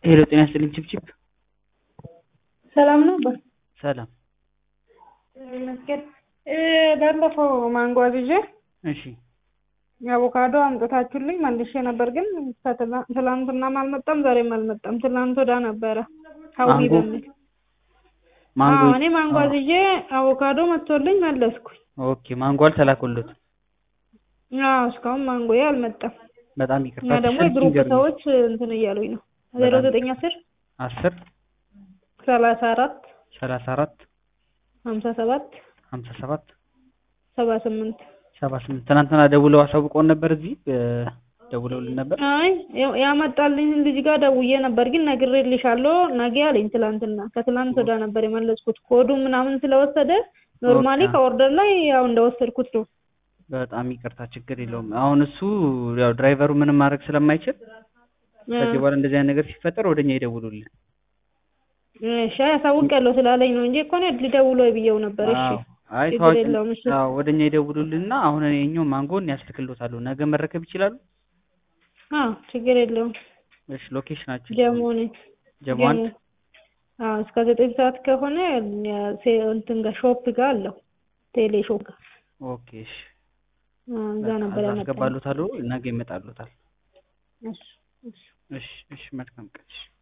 ሄሎ ጤና ይስጥልኝ ችብችብ ሰላም ነው። ሰላም ይመስገን። ባለፈው ማንጎ አዝዤ እሺ አቮካዶ አምጥታችሁልኝ መልሼ ነበር፣ ግን ትላንትናም አልመጣም ዛሬም አልመጣም። ትላንት ወዳ ነበረ ሀዊ ማንጎ? በሚል ማንጎ አዎ፣ እኔ ማንጎ አዝዤ አቮካዶ መጥቶልኝ መለስኩኝ። ኦኬ ማንጎ አልተላኩልዎትም አዎ እስካሁን ማንጎዬ አልመጣም። በጣም እና ይቅርታ ደግሞ ስልክ የግሩፕ ይንገሩኝ ሰዎች እንትን እያሉኝ ነው ዜሮ በጣም ዘጠኝ አስር አስር ሰላሳ አራት ሰላሳ አራት ሀምሳ ሰባት ሀምሳ ሰባት ሰባ ስምንት ሰባ ስምንት ትናንትና ደውለው አሳውቀውን ነበር እዚህ እ ደውለውልን ነበር አይ ያው- ያመጣልኝ ልጅ ጋር ደውዬ ነበር፣ ግን ነግሬልሻለሁ ነገ አለኝ። ትላንትና ከትላንት ወዳ ነበር የመለስኩት ኮዱ ምናምን ስለወሰደ ኖርማሊ ኦኬ። ከኦርደር ላይ ያው እንደወሰድኩት ነው። በጣም ይቅርታ ችግር የለውም አሁን እሱ ያው ድራይቨሩ ምንም ማድረግ ስለማይችል ከዚህ በኋላ እንደዚህ አይነት ነገር ሲፈጠር ወደኛ ይደውሉልን እሺ ያሳውቃለሁ ስላለኝ ነው እንጂ እኮ እኔ ሊደውሎ ብዬው ነበር። እሺ አዎ። አይ ችግር ታዋቂ የለውም። እሺ አዎ ወደኛ ይደውሉልንና አሁን እኔ እኛው ማንጎን ያስልክልዎታለሁ ነገ መረከብ ይችላሉ አዎ ችግር የለውም። እሺ ሎኬሽናችን ጀሞ ነኝ ጀሞ ጀሞ አንድ አዎ እስከ ዘጠኝ ሰዓት ከሆነ ያ- ሴ- እንትን ጋር ሾፕ ጋር አለው ቴሌ ሾፕ ጋር ኦኬ እሺ አዎ፣ እዛ በቃ ነበር እዛ ያመጣው። አስገባሉታል ነገ ይመጣሉታል እሺ እሺ እሺ እሺ መልካም ቀን እሺ